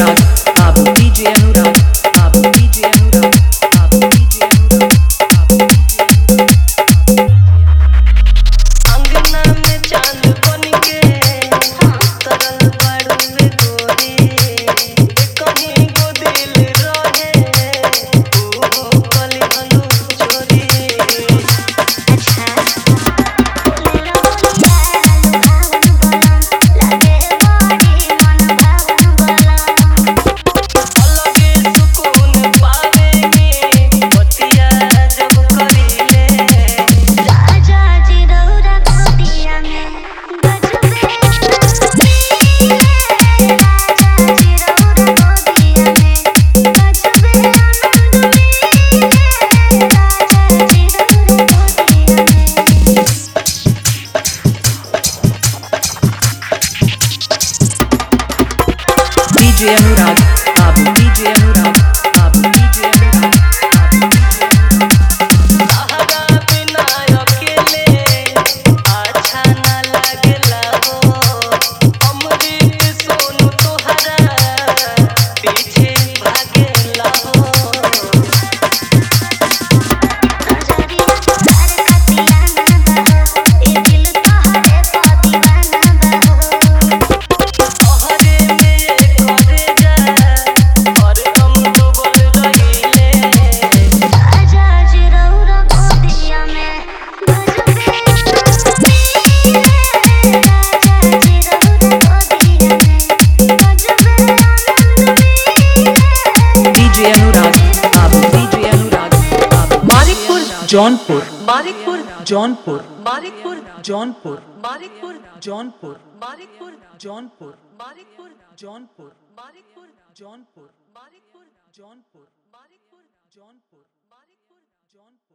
अनुराग बाबू डीजे अनुराग बाबू डीजे अनुराग बाबू डीजे अनुराग बाबू डीजे अंगना में चांद बनके तरल बाड़ू गोरी कहीं को दिल रहे ओ कली हनु चोरी अलगे सुकून पावेंगे बतिया जब करीले डीजे अनुराग बाबू डीजे अनुराग बाबू डीजे अनुराग बाबू डीजे अनुराग सहारा बिना अकेले अच्छा न लागेला हो अमृत सोनू तोहरा पीछे भागेला हो तोहरे में करे जा और तुम डूबल रहीले डीजे अनुराग बाबू डीजे अनुराग बाबू मानिकपुर जौनपुर मानिकपुर जौनपुर मानिकपुर जौनपुर मानिकपुर जौनपुर मानिकपुर जौनपुर मानिकपुर जौनपुर मानिकपुर जौनपुर मानिकपुर जौनपुर मानिकपुर जौनपुर मानिकपुर जौनपुर